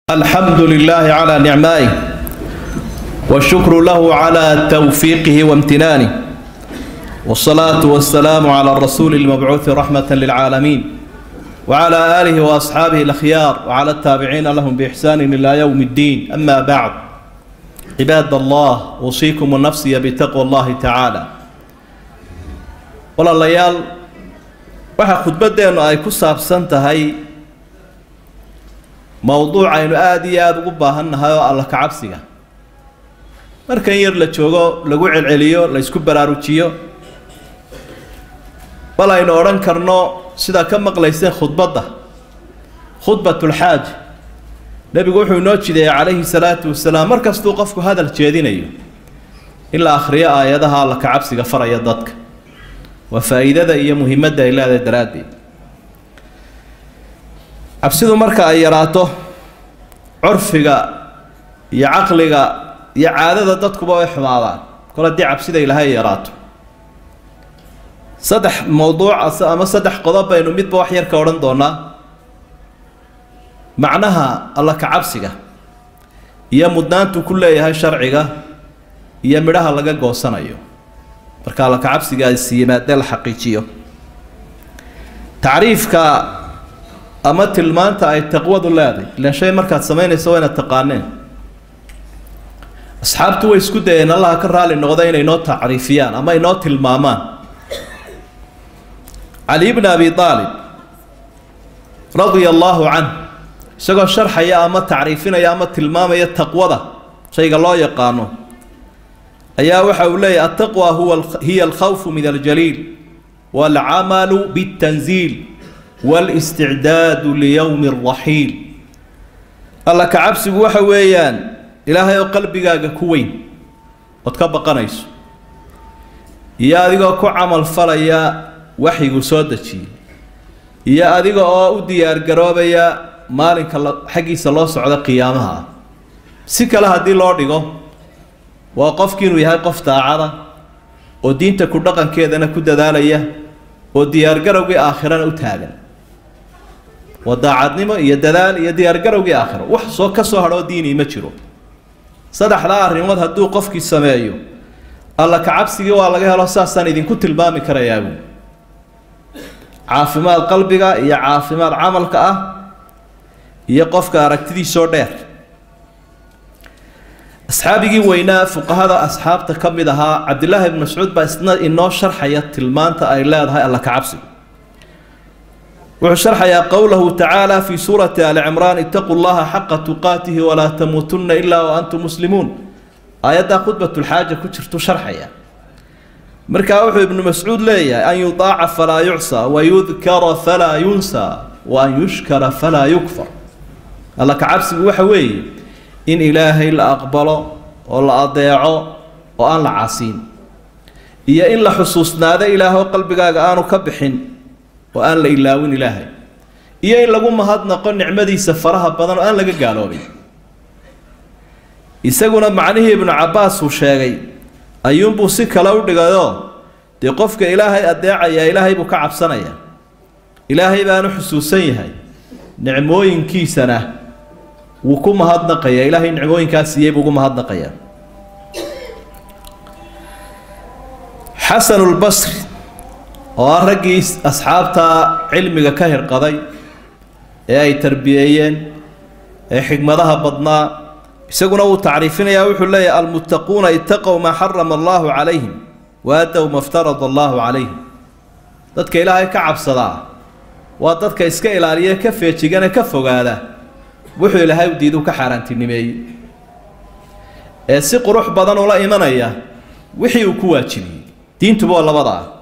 الحمد لله على نعمائه والشكر له على توفيقه وامتنانه والصلاة والسلام على الرسول المبعوث رحمة للعالمين وعلى آله وأصحابه الأخيار وعلى التابعين لهم بإحسان إلى يوم الدين أما بعد عباد الله أوصيكم ونفسي بتقوى الله تعالى ولا ليال waxaa khudbaddeennu ay ku saabsan tahay mowduuc aynu aada iyo aada ugu baahan nahay oo alla kacabsiga markan yar la joogo lagu celceliyo la ysku baraarujiyo bal aynu odhan karno sidaa ka maqlayseen khudbadda khudbatulxaaj nebigu wuxuu inoo jideeyey calayhi salaatu wasalaam mar kastuu qofku hadal jeedinayo in la akhriyo aayadaha alla kacabsiga faraya dadka waa faa'iidada iyo muhiimadda ay leedahay daraaddeed cabsidu marka ay yaraato curfiga iyo caqliga iyo caadada dadkuba way xumaadaan kol haddii cabsida ilaahay ay yaraato saddex mowduuc ama saddex qodob baynu midba wax yar ka odhan doonaa macnaha alla kacabsiga iyo mudnaantu ku leeyahay sharciga iyo midhaha laga goosanayo marka alla kacabsigaasi yimaadee la xaqiijiyo tacriifka ama tilmaanta ay taqwadu leedahay ilaan shay markaad samaynayso waa inaad taqaaneen asxaabtu way isku dayeen allaha ka raali noqda inay noo tacriifiyaan ama inoo tilmaamaan cali bni abi aalib radia allaahu canh isagoo sharxaya ama tacriifinaya ama tilmaamaya taqwada shayga loo yaqaano ayaa waxa uu leeyahy altaqwa huwa hiya alkhawfu min aljaliil waalcamalu biاtanziil wاlisticdaadu liyowmi اraxiil alla kacabsigu waxa weeyaan ilaahay oo qalbigaaga ku weyn ood ka baqanayso iyo adigoo ku camal falaya waxyiguu soo dejiyey iyo adiga oo u diyaargaroobaya maalinka xaggiisa loo socdo qiyaamaha ah si kale haddii loo dhigo waa qofki inuu yahay qof daacada oo diinta ku dhaqankeedana ku dadaalaya oo diyaargarowgii aakhirana u taagan waa daacadnimo iyo dadaal iyo diyaargarowgii aakhiro wax soo ka soo hadhoo diini ma jiro saddexdaa arrimood hadduu qofkii sameeyo alla kacabsigii waa laga helo saasaan idinku tilmaami karayaa buui caafimaad qalbiga iyo caafimaad camalka ah iyo qofka aragtidiisoo dheer asxaabigii weynaa fuqahada asxaabta ka mid ahaa cabdillaahi ibn mascuud baa isna inoo sharxaya tilmaanta ay leedahay alla kacabsigu wuxuu sharxayaa qowlahu tacaala fii suurati ali cimraan itaquu llaha xaqa tuqaatihi walaa tamuutunna ilaa wa antum muslimuun aayaddaa khudbatulxaaja ku jirtu sharxaya markaa wuxuu ibnu mascuud leeyahay an yudaaca falaa yucsa wa yudkara falaa yunsa wa an yushkara falaa yukfar alla kacabsigu waxa weeye in ilaahay la aqbalo oo la adeeco oo aan la casiin iyo in la xusuusnaado ilaahoo qalbigaaga aanu ka bixin oo aan la ilaawin ilaahay iyo in lagu mahadnaqo nicmadiisa faraha badan oo aan laga gaaloobin isaguna macnihii ibnu cabbaas uu sheegay ayuunbuu si kale u dhigayoo dee qofka ilaahay adeecayaa ilaahay buu ka cabsanaya ilaahay baanu xusuusan yahay nicmooyinkiisana wuu ku mahadnaqayaa ilaahay nicmooyinkaas siiyey buu ugu mahadnaqayaa xasanulbasri oo ah raggii asxaabta cilmiga ka hirqaday ee ay tarbiyeeyeen ee xigmadaha badnaa isaguna wuu tacriifinayaa wuxuu leeyahay almuttaquuna itaqow maa xarama allaahu calayhim waadow ma ftarada allaahu calayhim dadka ilaahay ka cabsadaa waa dadka iska ilaaliya ka feejigane ka fogaada wuxuu ilaahay u diidu ka xaaraantinimeeyey ee si qurux badan ula imanaya wixii uu ku waajibiyey diintuba waa labada ah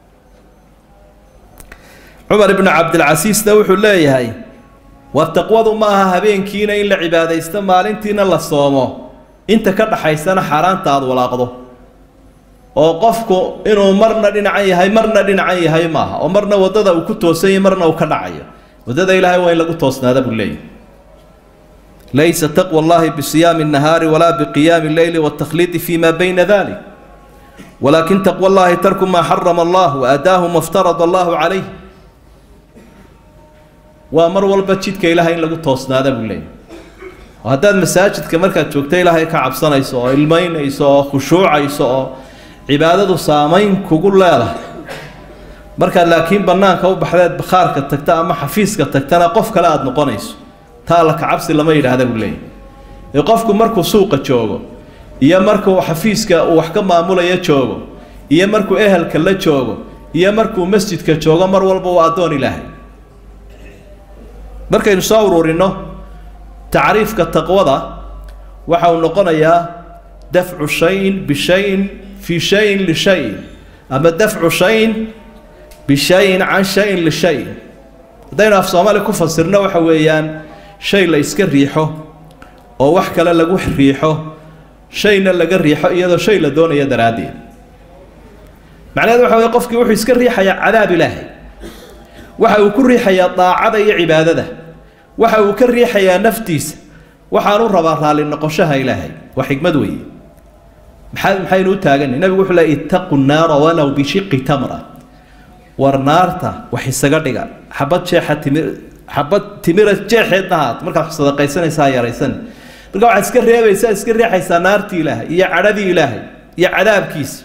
cumar ibnu cabdilcasiisna wuxuu leeyahay war taqwadu ma aha habeenkiina in la cibaadaysto maalintiina la soomo inta ka dhaxaysana xaaraanta aada walaaqdo oo qofku inuu marna dhinacan yahay marna dhinacan yahay maaha oo marna waddada uu ku toosanyay marna uu ka dhacayo waddada ilaahay waa in lagu toosnaada buu leeyahy laysa taqwa allahi bisiyaami الnahaari walaa biqiyaami اleyli wاtakhliidi fima bayna dalik walakin taqwa allahi tarku maa xarama allah waadaahu ma ftarada allahu calayh waa mar walba jidka ilaahay in lagu toosnaada buu leeyahy oo haddaad masaajidka markaad joogto ilaahay ka cabsanayso oo ilmaynayso oo khushuucayso oo cibaadadu saamayn kugu leedahay markaad laakiin bannaanka u baxdeed bakhaarka tagta ama xafiiska tagtana qof kale aada noqonayso taa alla kacabsi lama yidhaahda buu leeyahy ee qofku markuu suuqa joogo iyo markuu xafiiska uu wax ka maamulaya joogo iyo markuu ehelka la joogo iyo markuu masjidka joogo mar walba waa addoon ilaahay markaynu soo ururinno tacriifka taqwada waxa uu noqonayaa dafcu shayin bishayin fii shayin lishayin ama dafcu shayin bishayin can shayin lishayin haddaynu af soomaali ku fasirno waxa weeyaan shay la iska riixo oo wax kale lagu riixo shayna laga riixo iyadoo shay la doonayo daraaddeed macnaheedu waxa weye qofkii wuxuu iska riixayaa cadaab ilaahay waxa uu ku riixayaa daacada iyo cibaadada waxa uu ka riixayaa naftiisa waxaanu rabaa raalli noqoshaha ilaahay waa xikmad weeye maxaa maxaynu u taaganay nabigu wuxuu leey ittaqu nnaara walow bishiqi tamra war naarta wax isaga dhiga xabad jeexa timir xabad timira jeexeedna haat markaad wax sadaqaysanaysaa yaraysan marka waxaad iska reebaysaa iska riixaysaa naartii ilaahay iyo cadhadii ilaahay iyo cadaabkiisa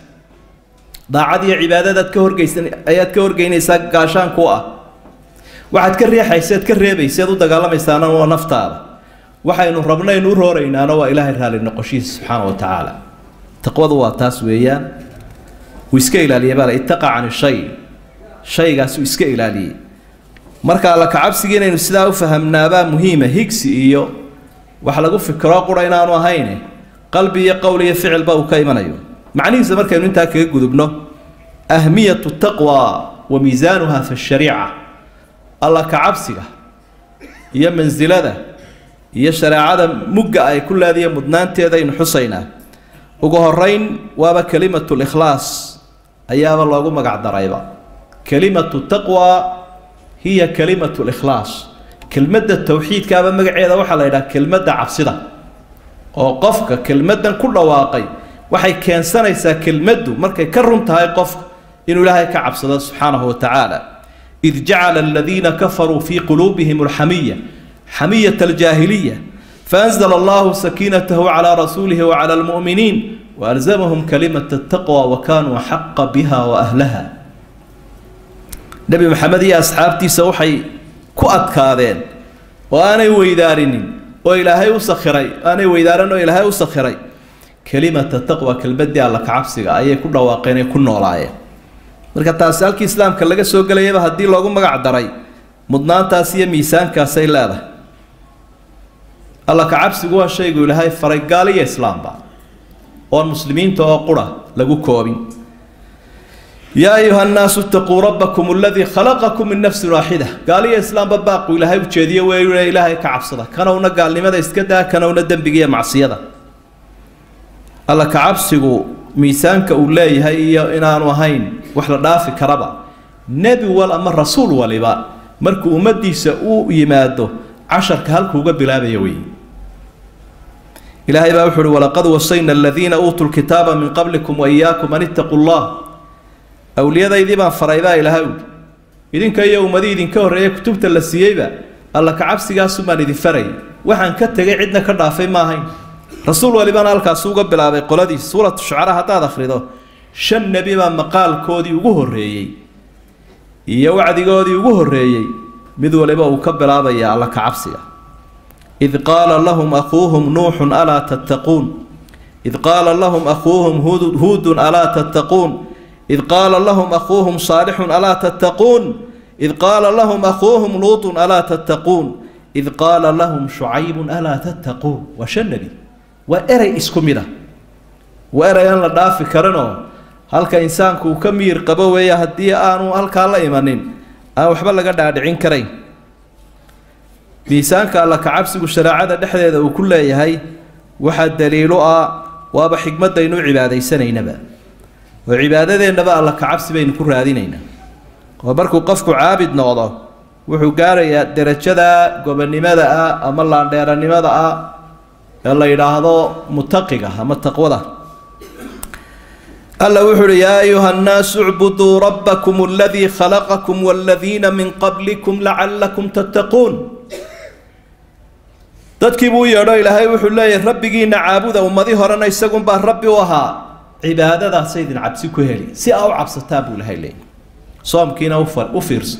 daacad iyo cibaadadaad ka horgeysan ayaad ka horgeynaysaa gaashaanku ah waxaad ka riixayseed ka reebayseed u dagaalamaysaana waa naftaada waxaynu rabnaynu u rooraynaana waa ilaahay raalli noqoshihiisa subxaana wa tacaala taqwadu waa taas weeyaan uu iska ilaaliyay baa la ittaqa can shay shaygaasuu iska ilaaliyey marka alla kacabsigii inaynu sidaa u fahamnaabaa muhiima higsi iyo wax lagu fikro qura inaanu ahayne qalbi iyo qowl iyo ficilba uu ka imanayo macnihiisa markaynu intaa kaga gudubno ahmiyatu taqwa wa miisaanuha fi shariica alla kacabsiga iyo mansilada iyo shareecada mugga ay ku leediya mudnaanteeda aynu xusaynaa ugu horeyn waaba kelimatu likhlaas ayaaba loogu magac darayba kelimatu taqwa hiya kelimatu likhlaas kelmadda towxiidkaaba magaceeda waxaa la yidhaha kelmadda cabsida oo qofka kelmaddan ku dhawaaqay waxay keensanaysaa kelmaddu markay ka run tahay qofka inuu ilaahay ka cabsado subxaanahu wa tacaala id jacala aladiina kafaruu fii quluubihim alxamiya xamiyat aljaahiliya faanzla allahu sakiinatahu calaa rasuulihi wacala almu'miniin waalzamahum kalimata ataqwa wa kaanuu xaqa biha wa ahlaha nebi maxamed iyo asxaabtiisa waxay ku adkaadeen oo aanay weydaarinin oo ilaahay u sakhiray aanay weydaarin oo ilaahay u sakhiray kelimata taqwa kelmadii alla kacabsiga ayay ku dhawaaqeen ay ku noolaayeen marka taasi halkii islaamka laga soo gelayaba haddii loogu magac daray mudnaantaas iyo miisaankaasay leedahay alla kacabsigu waa shaygu ilaahay faray gaaliyo islaamba oon muslimiinta oo qura lagu koobin yaa ayuha nnaasu itaquu rabbakum aladii khalaqakum min nafsin waaxida gaaliyo islaamba baaqu ilaahay ujeediye weeye ilaahay ka cabsada kanowna gaalnimada iska daa kanowna dembiga iyo macsiyada alla kacabsigu miisaanka uu leeyahay iyo inaanu ahayn wax la dhaafi karaba nebi wal ama rasuul waliba markuu ummadiisa u yimaado casharka halkuuga bilaabaya wey ilaahay baa wuxu uhi walaqad wasayna aladiina uutuu lkitaaba min qablikum wa iyaakum an ittaquu llah awliyadaydii baan faray baa ilaahay uhi idinka iyo ummadii idinka horreeya kutubta la siiyeyba alla kacabsigaasu baan idin faray waxaan ka tegay cidna ka dhaafay ma ahayn rasuul walibana halkaasi uga bilaabay qoladiis suuratu shucara haddaad akhrido shan nebi baa maqaalkoodii ugu horreeyey iyo wacdigoodii ugu horreeyey mid waliba uu ka bilaabaya alla kacabsiga id qaala lahum akhuuhum nuuxun alaa tattaquun id qaala lahum akhuuhum huudun alaa tattaquun id qaala lahum akhuuhum saalixun alaa tattaquun id qaala lahum akhuuhum luutun alaa tattaquun id qaala lahum shucaybun alaa tattaquun waa shan nebi waa erey isku mid ah waa erey aan la dhaafi karinoo halka insaanku uu ka miyir qabo weeye haddii aanu halkaa la imanin aan waxba laga dhaadhicin karayn miisaanka alla kacabsigu shareecada dhexdeeda uu ku leeyahay waxaa daliilo ah waaba xikmadaynu u cibaadaysanaynaba oo cibaadadeennaba alla kacabsi baynu ku raadinaynaa oo markuu qofku caabid noqdo wuxuu gaarayaa derajada gobonnimada ah ama laandheeranimada ah ee la yidhaahdo mutaqiga ama taqwada alla wuxu uhi yaa ayuha nnaasu icbuduu rabbakum aladii khalaqakum waladiina min qablikum lacallakum tattaquun dadkii buu u yeedho ilaahay wuxuu leeyahay rabbigiina caabuda ummadii horena isagunbaa rabbi u ahaa cibaadadaasa idin cabsi ku heli si aa u cabsataa buu ilahay leeyahy soomkiina u fiirso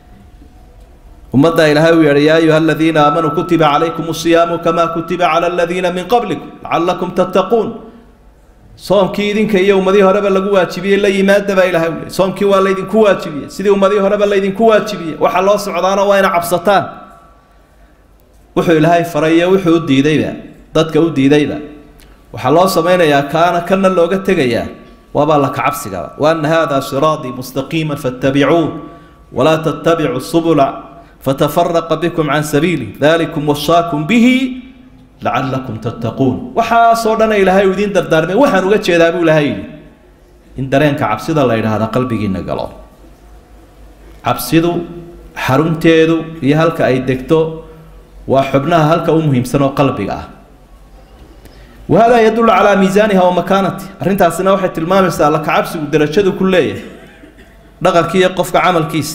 ummadda ilaahay uu yeedhay yaa ayuha aladiina aamanuu kutiba calaykum asiyaamu kamaa kutiba cala aladiina min qablikum lacalakum tattaquun soomkii idinka iyo ummadihii horeba lagu waajibiyey la yimaada baa ilahay ule soomkii waa laydinku waajibiyey sidii ummadihii horeba laydinku waajibiyey waxaa loo socdaana waa ina cabsataan wuxuu ilaahay faray iyo wuxuu u diidayba dadka u diidayba waxaa loo samaynayaa kaana kana looga tegayaa waabaa la kacabsigaba waana hada siraatii mustaqiima fattabicuuh walaa tattabicu subula fatafaraqa bikum can sabiili dalikum wasaakum bihi lacalakum tattaquun waxaasoo dhana ilaahay uu idiin dardaarmay waxaan uga jeedaa buu ilaahay yidhi in dareenka cabsida la yidhaahda qalbigiina galo cabsidu xarunteedu iyo halka ay degto waa xubnaha halka u muhiimsan oo qalbiga ah wahada yadullu calaa miisaaniha wa makaanati arrintaasina waxay tilmaamaysaa alla kacabsigu darajadu ku leeyahay dhaqanki iyo qofka camalkiisa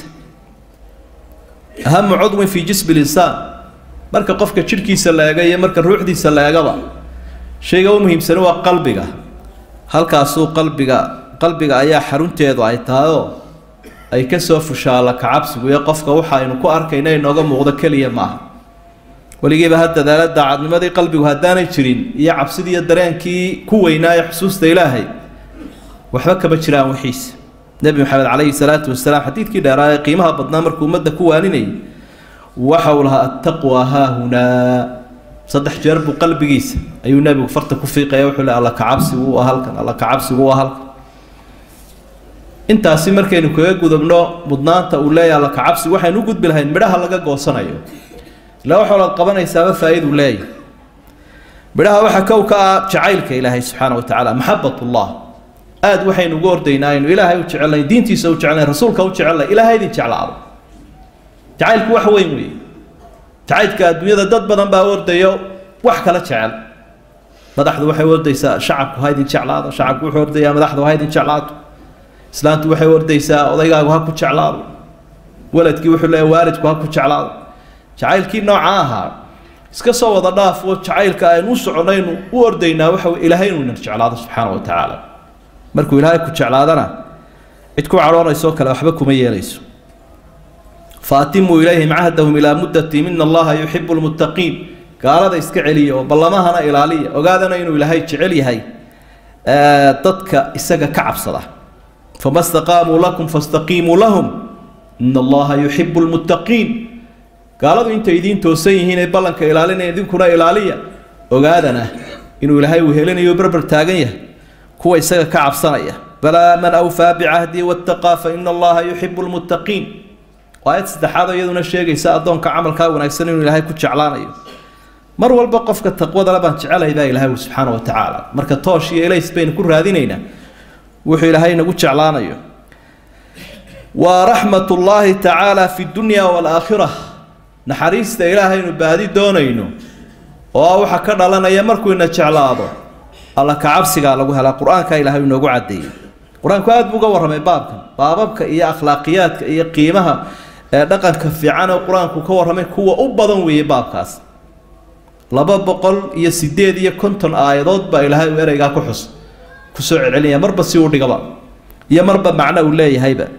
ahamu cudwin fii jismi linsaan marka qofka jidhkiisa la eega iyo marka ruuxdiisa la eegaba shayga u muhiimsani waa qalbiga halkaasuu qalbiga qalbiga ayaa xarunteedu ay tahayoo ay kasoo fushaa alla kacabsigu iyo qofka waxa aynu ku arkayna inooga muuqdo keliya maaha weligiiba ha dadaala daacadnimadii qalbigu haddaanay jirin iyo cabsidii iyo dareenkii ku weynaayo xusuusta ilaahay waxba kama jiraan wixiisa nebi maxamed calayhi salaatu wasalaam xadiidkii dheeraa ee qiimaha badnaa markuu ummadda ku waaninayay waxa uu lahaa attaqwa haahunaa saddex jeer buu qalbigiisa ayuu nebigu farta ku fiiqaya wuxuu le alla kacabsigu u halkan alla kacabsigu u halkan intaasi markaynu kaga gudubno mudnaanta uu leeyahay alla kacabsigu waxaynu u gudbi lahayn midhaha laga goosanayo ilaa wax walaad qabanaysaaba faa-idu leeyahy midhaha waxaa kow ka ah jacaylka ilaahay subxaana wa tacaala maxabatullah aada waxaynu ugu ordaynaa aynu ilaahay u jecelnayn diintiisa u jecelnayn rasuulka u jecelnayn ilaahay idin jeclaado jacaylku wax weyn weeye jacaylka adduunyada dad badan baa ordayo wax kala jecel madaxdu waxay ordaysaa shacabku ha idin jeclaado shacabku wuxuu ordayaa madaxdu ha idin jeclaato islaantu waxay ordaysaa odaygaagu ha ku jeclaado waladkii wuxuu leeyahay waalidku ha ku jeclaado jacaylkii nooca ahaa iska soo wada dhaaf oo jacaylka aynu u soconaynu u ordaynaa waxa ilaahay inuu inan jeclaado subxaana wa tacaala markuu ilaahay ku jeclaadana cid ku cadhoonayso kale waxba kuma yeelayso faatimuu ilayhim cahdahum ilaa muddatim ina allaha yuxibu lmuttaqiin gaalada iska celiya oo ballamahana ilaaliya ogaadana inuu ilaahay jecel yahay dadka isaga ka cabsada fama staqaamuu lakum fastaqiimuu lahum ina allaha yuxibu lmuttaqiin gaaladu intay idiin toosan yihiin ee ballanka ilaalinaya idinkuna ilaaliya ogaadana inuu ilaahay uu helinayo berber taagan yahay kuwa isaga ka cabsanaya balaa man awfaa bicahdii wattaqaa fa ina allaha yuxibu lmuttaqiin aayad saddexaad iyaduna sheegaysa addoonka camalkaa wanaagsan inuu ilaahay ku jeclaanayo mar walba qofka taqwadala baan jecelahay baa ilaahay subxaana wa tacaala marka toosh iyo elays baynu ku raadinaynaa wuxuu ilaahay nagu jeclaanayo wa raxmat ullaahi tacaala fi dunya waalaakhira naxariista ilaahaynu baadi doonayno oo waxa ka dhalanaya markuu ina jeclaado alla kacabsigaa lagu helaa qur-aanka ilaahay inoogu caddeeyey qur-aanku aada buu uga warramay baabkan baababka iyo akhlaaqiyaadka iyo qiimaha ee dhaqanka fiican oo qur-aanku ka warramay kuwa u badan weeye baabkaas laba boqol iyo sideed iyo konton aayadood baa ilaahay uu ereygaa ku xus kusoo celcelinaya marba si uu dhigaba iyo marba macno uu leeyahayba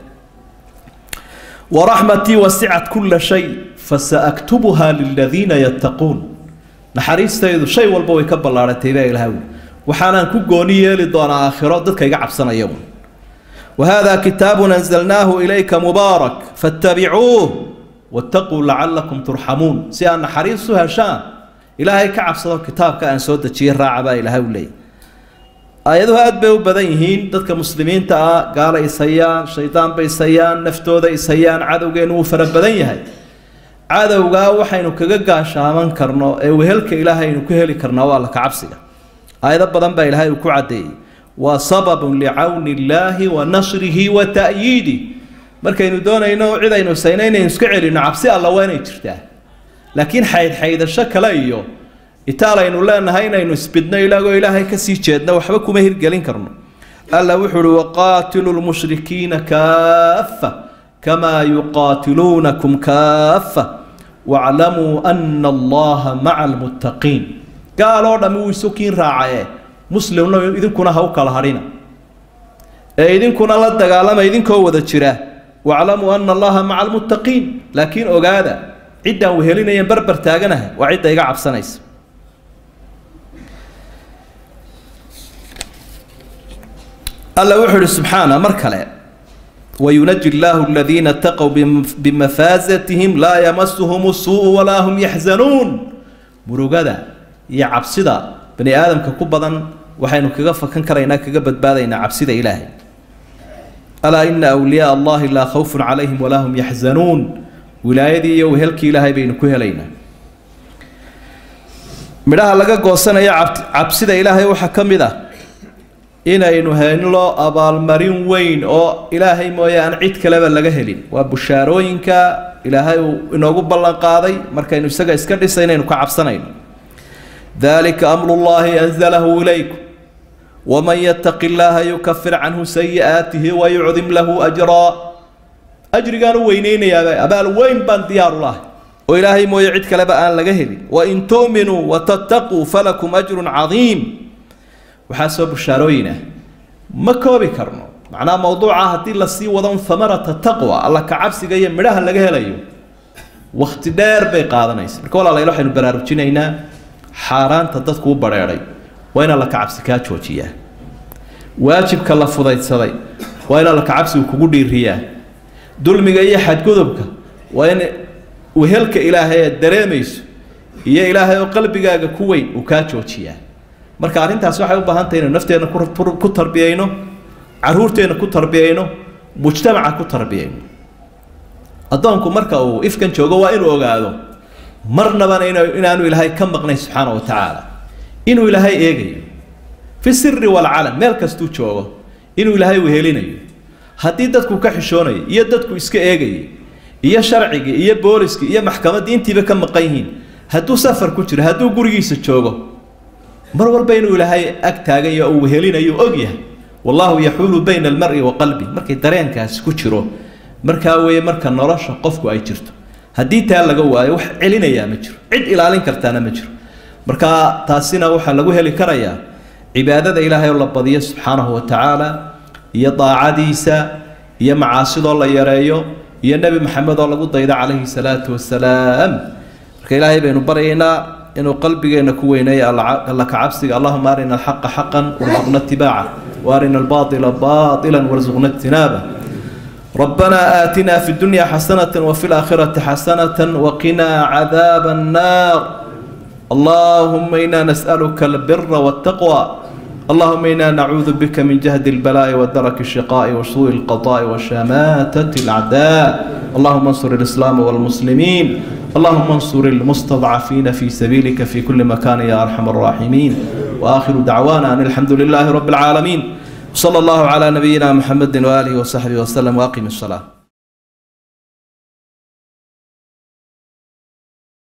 waraxmatii wasicat kulla shay fasaaktubuha liladiina yattaquun naxariistaydu shay walba way ka ballaaratay baa ilahay ui waxaanaan ku gooni yeeli doonaa aakhiro dadka iga cabsanaya وهذا كتاب أنزلناه إليك مبارك فاتبعوه واتقوا لعلكم ترحمون سيان حريص هشام إلهي كعب صدق كتاب كأن سود تشير راعبا إلهي ولي آيادها أدبه بدنهين ضدك مسلمين تا قال إسيان شيطان بإسيان نفتوذا إسيان عدو جينو فرب بدنيهي عدو قا وحينو كجا شامان كرنو وهلك إلهي نكهلي كرنو الله كعبسيا آيات بدن با إلهي وكعدي وسبب لعون الله ونصره وتأييده markaynu doonayno cid aynu saynaynayn iska celino cabsi alla waa inay jirtaa laakiin xayd xaydasho kale iyo itaal aynu leenahay inaynu isbidno ilagoo ilaahay kasii jeedno waxba kuma hirgelin karno alla wuxuu uhi waqaatilu lmushrikiina kaafa kamaa yuqaatiluunakum kaafa waclamuu ana allaha maca almuttaqiin gaaloo dhammi wuu isu kiin raacaye muslimna idinkuna ha u kala hadhina ee idinkuna la dagaalama idinkoo wada jira waclamuu ana allaha maca almuttaqiin laakiin ogaada ciddaan wehelinayan barbar taaganahay waa cidda iga cabsanaysa alla wuxuu ihi subxaana mar kale wayunaji illaahu aladiina ataqow bimafaasatihim laa yamasuhum suu walaa hum yaxzanuun murugada iyo cabsida bani aadamka ku badan waxaynu kaga fakan karaynaa kaga badbaadaynaa cabsida ilaahay alaa ina wliyaaa allahi laa khawfun calayhim walaa hum yaxzanuun wilaayadii iyo wehelkii ilaahay baynu ku helaynaa midhaha laga goosanaya cabsida ilaahay waxaa ka mid ah inaynu helno abaalmarin weyn oo ilaahay mooye aan cid kaleba laga helin waa bushaarooyinka ilaahay uu inoogu ballan qaaday markaynu isaga iska dhisa inaynu ka cabsanayno dalika amru llahi anzalahu ilaykum waman yataqi llaha yukafir canhu sayi'aatihi wayucdim lahu ajraa ajrigaan u weyneynayaaba abaal weyn baan diyaaru lahay oo ilaahay mooye cid kaleba aan laga helin wain tu'minuu watattaquu falakum ajrun cadiim waxaa soo bushaarooyin ah ma koobi karno macnaha mowduuca haddii lasii wado un hamarata taqwa alla ka cabsiga iyo midhaha laga helayo wakti dheer bay qaadanaysa marka walaalayaal waxaynu baraarujinaynaa xaaraanta dadku u badheedhay waa in alla ka cabsi kaa joojiyaa waajibka la fudaydsaday waa in alla ka cabsigu kugu dhiiriyaa dulmiga iyo xadgudubka waa in wehelka ilaahay aad dareemayso iyo ilaahay oo qalbigaaga ku weyn uu kaa joojiyaa marka arrintaas waxay u baahan tahay inaynu nafteenna ku tarbiyayno caruurteenna ku tarbiyayno mujtamaca ku tarbiyayno addoonku marka uu ifkan joogo waa inuu ogaado marnabana inaanu ilaahay ka maqnayn subxaana wa tacaala inuu ilaahay eegayo fi siri walcalan meel kastuu joogo inuu ilaahay wehelinayo haddii dadku ka xishoonayo iyo dadku iska eegayay iyo sharcigii iyo booliskii iyo maxkamaddii intiiba ka maqan yihiin hadduu safar ku jiro hadduu gurigiisa joogo mar walba inuu ilaahay ag taagayo uu wehelinayo og yahay wallahu yaxuulu bayna almari wa qalbi markay dareenkaasi ku jiro markaa weeye marka nolosha qofku ay jirto haddii taa laga waayo wax celinayaa ma jiro cid ilaalin kartaana ma jiro marka taasina waxaa lagu heli karayaa cibaadada ilaahay oo la badiyo subxaanahu wa tacaala iyo daacadiisa iyo macaasidoo la yareeyo iyo nebi maxamed oo lagu daydo calayhi salaatu wasalaam marka ilaahay baynu baryaynaa inuu qalbigeena ku weyneeyo alla ka cabsiga allahuma arina alxaqa xaqan warzuqna itibaaca وارنا الباطل باطلا وارزقنا اجتنابه ربنا آتنا في الدنيا حسنة وفي الآخرة حسنة وقنا عذاب النار اللهم إنا نسألك البر والتقوى اللهم إنا نعوذ بك من جهد البلاء ودرك الشقاء وسوء القضاء وشماتة الأعداء اللهم انصر الإسلام والمسلمين اللهم انصر المستضعفين في سبيلك في كل مكان يا أرحم الراحمين وآخر دعوانا أن الحمد لله رب العالمين صلى الله على نبينا محمد وآله وصحبه وسلم وأقم الصلاة